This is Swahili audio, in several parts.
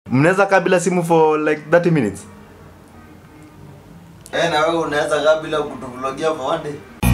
mnaweza kaa bila simu for like 30 minutes Eh, na wewe unaweza kaa bila kutuvlogia for one day.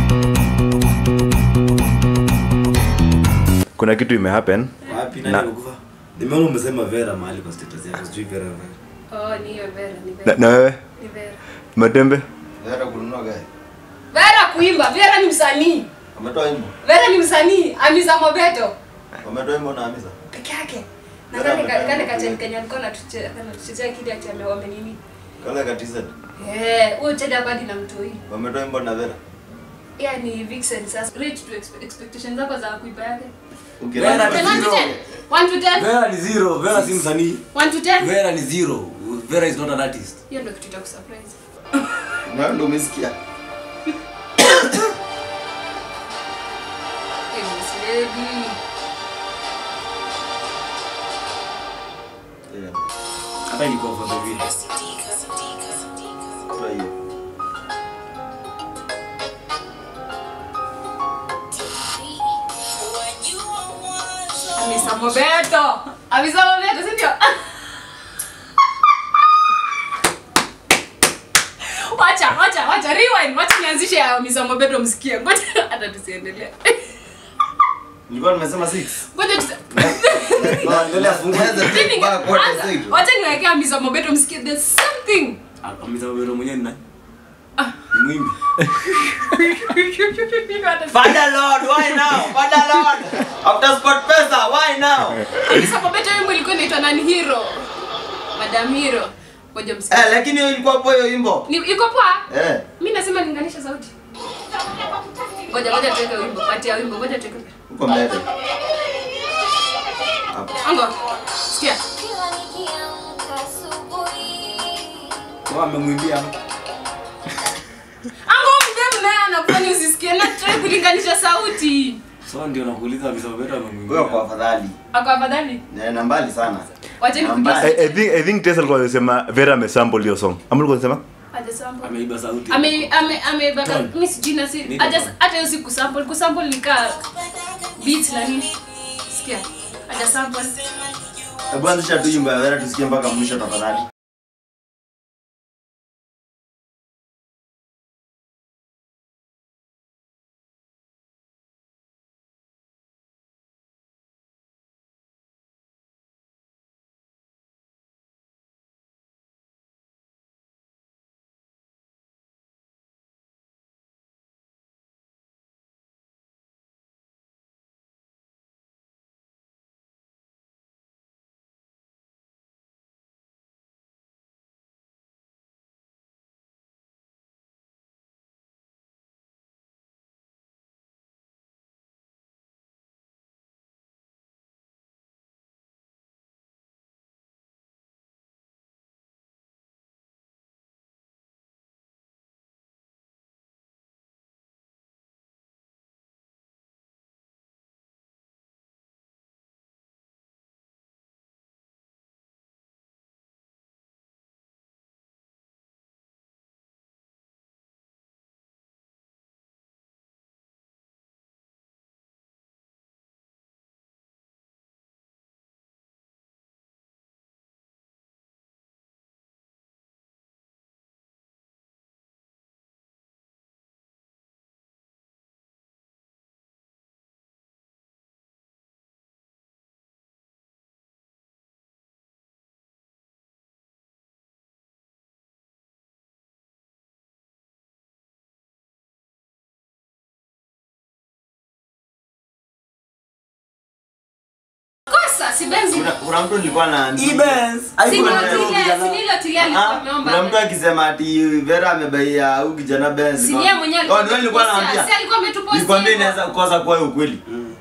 kuna kitu imehappen Wapi Na- nani amekufa? Nimeona umesema Vera mahali kwa status yako. Sijui Vera Vera. Oh, ni hiyo Vera, ni na, Vera. na wewe Ni Vera. matembe Vera kununua gari. Vera kuimba, Vera ni msanii. Wametoa wimbo. Vera ni msanii, Amiza Mobeto Wametoa wimbo na Hamisa. peke yake. Na Vera kale amefanya kale nini? kacheni Kenya alikuwa anatuchezea anatuchezea kile ati ame wame nini? Kale katiza. Eh, huyo Cheda badi na mtoi. Wametoa wimbo na Vera. Yeah, ni Vixen sasa. Reach to expe- expectations zako za kuipa yake. Ukirani. Vera Ten, one to ten. One to ten. Vera ni zero. Vera si msanii. One to ten. Vera ni zero. Vera is not an artist. Hiyo ndio kitu cha kusurprise. Na ndio umesikia. Eh, Miss Lady. Eh, Hata ilikuwa for the view. toa hiyo. Amisa Mobeto. Amisa Mobeto, si ndio? Wacha, wacha, wacha rewind. Wacha nianzishe ya Amisa Mobeto msikie. Ngoja hata tusiendelee. Nilikuwa nimesema 6. Ngoja tusi... Endelea fungua. Mimi Mpaka ninge- quarter anza- zetu. Wacha niwekee Amisa Mobeto msikie. There's something. Amisa Vera mwenyewe ni nani? Ni mwimbi. Father Lord, why now? Father Lord. After sport pesa, why now? Amisa Mobeto wimbo ilikuwa inaitwa nani Hero. Madam Hero. Ngoja msikie. Eh, lakini hiyo ilikuwa hapo hiyo wimbo. Ni iko poa? Eh. Mimi nasema linganisha sauti. Ngoja ngoja tuweke wimbo. Kati ya wimbo ngoja tuweke. Uko mbele. Hapo. Ango. Sikia. Kwa amemwimbia hapo. Ango mdem naye anakufanya usisikie na try kulinganisha sauti. So ndio nakuuliza Amisa Vera amemwimbia. Wewe kwa afadhali. Ako afadhali. Na mbali sana. Wacha Namba- nikupe. I, I think I think Tessa alikuwa anasema Vera amesample hiyo song. Ama alikuwa anasema? Hajasample. Ameiba sauti. Ame ame ame baka Tone. mimi sijui na si Niko haja tone. hata hiyo si kusample kusample ni ka beat na nini. Sikia. Hajasample. Hebu anzisha tu wimbo ya Vera tusikie mpaka mwisho tafadhali. Kosa si benzi. Kuna kuna mtu nilikuwa na Ibens. Si Haikuwa Kuna- ni ndio kijana. tilia, si nilo tilia alikuwa Ah, ameomba. kuna mtu akisema ati Vera amebaia huyu kijana Benz. Si yeye mwenyewe alikuwa Oh, ndio nilikuwa ametupostia. naambia. Si alikuwa ametupostia Nikwambia hivyo. inaweza kukosa kuwa ukweli. Mm.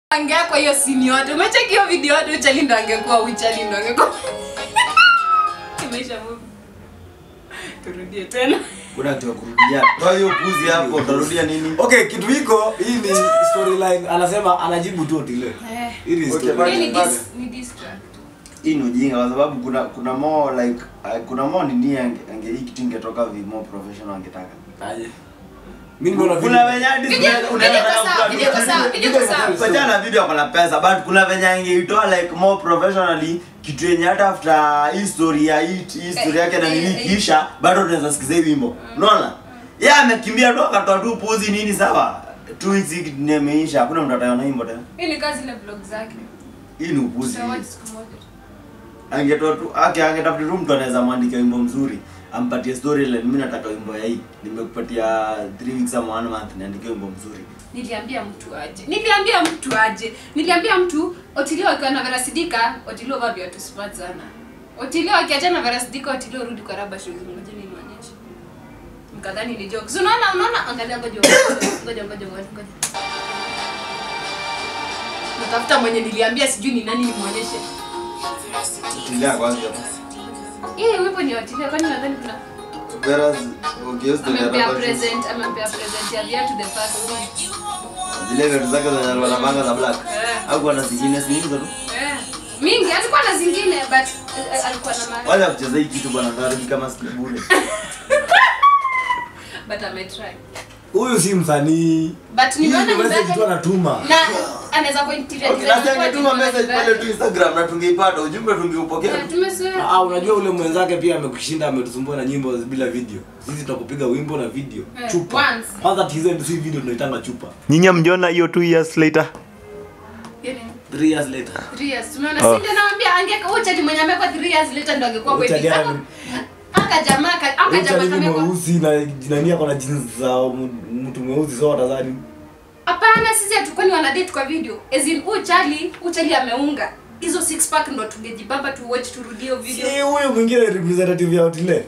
angea kwa hiyo sini yote umecheki hiyo video yote uchali ndo angekuwa uchali ndo angekuwa imeisha movie turudie tena kuna kitu ya kurudia toa hiyo puzi hapo utarudia nini okay kitu hiko hii ni storyline anasema anajibu tu otile Eh. hii ni Okay, story. Hii ni bado. dis- ni distract hii ni ujinga kwa sababu kuna kuna more like uh, kuna more nini ange, ange hii kitu ingetoka vi more professional angetaka Aje. Mimi nimeona kuna video. venye hadi Video- unaenda- video unaenda kwa na sawa, kutoa video kwa video- sawa, video kwa sawa. Wachana na video kwa na pesa but kuna venye angeitoa like more professionally kitu yenye hata after hii story ya hii hii story yake na nini Eh, eh, kisha bado tunaweza sikiza hii wimbo unaona yeye amekimbia tu akatoa tu puzi nini sawa two weeks hii kitu imeisha hakuna mtu ataona wimbo tena hii ni kazi ile vlog zake hii ni upuzi Tutawatch siku moja angetoa tu ake angetafuta tu mtu anaweza mwandika wimbo mzuri ampatie storyline mimi nataka wimbo ya hii nimekupatia 3 weeks ama 1 month niandike wimbo mzuri niliambia mtu aje niliambia mtu aje niliambia mtu otilio akiwa na verasidika otilio vaa viatu smart sana otilio akiachana na verasidika otilio rudi kwa raba shoes moja ni maonyesho mkadhani ni jokes unaona unaona angalia ngoja ngoja ngoja ngoja ngoja natafuta mwenye niliambia sijui ni nani nimwonyeshe tilia kwanza hii wimbo ni otilio kwani nadhani kuna whereas okay the amempea rubber shoes, present amempea present ya viatu the first one zile vitu zake zenye alikuwa anapanga za black Eh. au kuna zingine si hizo tu Eh, mingi alikuwa na zingine but eh, alikuwa na mara wala kucheza hii kitu bwana ndarudi kama siku bure but ametry huyu si msanii but Hii nimeona ni nyumba message tu yake anatuma na anaweza kwa interior okay design na kwa angetuma nyumba message yake. pale tu Instagram na tungeipata ujumbe tungeupokea Eh, tumezoea Ah, unajua ule mwenzake pia amekushinda ametusumbua na nyimbo bila video sisi tunakupiga wimbo na video Eh, chupa once. kwanza tizo si video tunaitanga chupa nyinyi mjiona hiyo two years later Yaani, 3 years later three years tumeona Oh. si ndio naambia angeka huyo chali mwenye amekuwa 3 years later ndo angekuwa Huyo wedding chali ana- aka jamaa aka aka Huyu jamaa chali ni kamekuwa mweusi na nani ako na jinsi za mu- mtu mweusi so watazani hapana sisi hatukwani wana date kwa video as in huyu chali huyu chali ameunga hizo six pack ndo tungejibamba tu watch turudie hiyo video si huyu mwingine representative ya Otile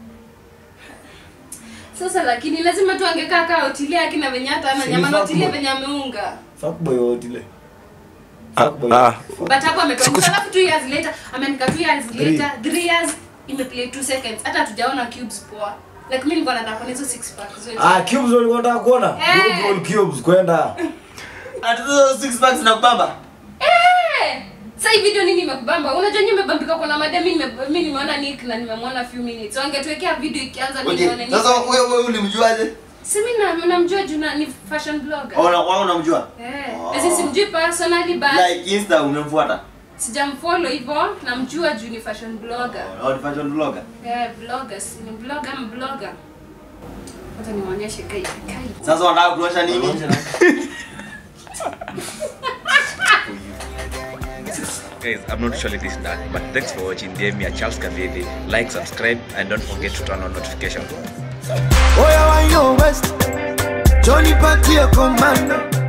sasa lakini lazima tu angekaa kaa hotilia akina venye hata ana Si nyama ni na hotilia fuckboy. venye ameunga fuckboy wa Otile Ah, Fuckboy. ah. but hapo ametoa alafu 2 years later ameandika 2 years Three. later 3 years imeplay 2 seconds hata hatujaona cubes poa like mimi nilikuwa nataka kuona hizo six pack zote ah cubes walikuwa wanataka kuona Eh. Good old cubes kwenda ati hizo six packs na kubamba eh sasa hii video nini imekubamba unajua nyinyi mmebambika kuna madam mimi nime- mimi nimeona Nick na nimemwona few minutes so angetuwekea video ikianza okay nione Nick sasa wewe wewe ulimjuaje si mimi na namjua juu na- ni fashion blogger au wewe unamjua eh Oh. sisi simjui personally but like insta umemfuata sijamfollow hivyo namjua juu ni fashion blogger au ni fashion blogger Yeah, vloggers. Ni blogger ama blogger? Wacha niwaonyeshe kai kai. sasa wanataka kuonyesha nini Guys, I'm not sure this dark, but thanks for watching. DM me at Charles Kavili. Like, subscribe, and don't forget to turn on notifications. Oya wa yo west Johnny Patia Commando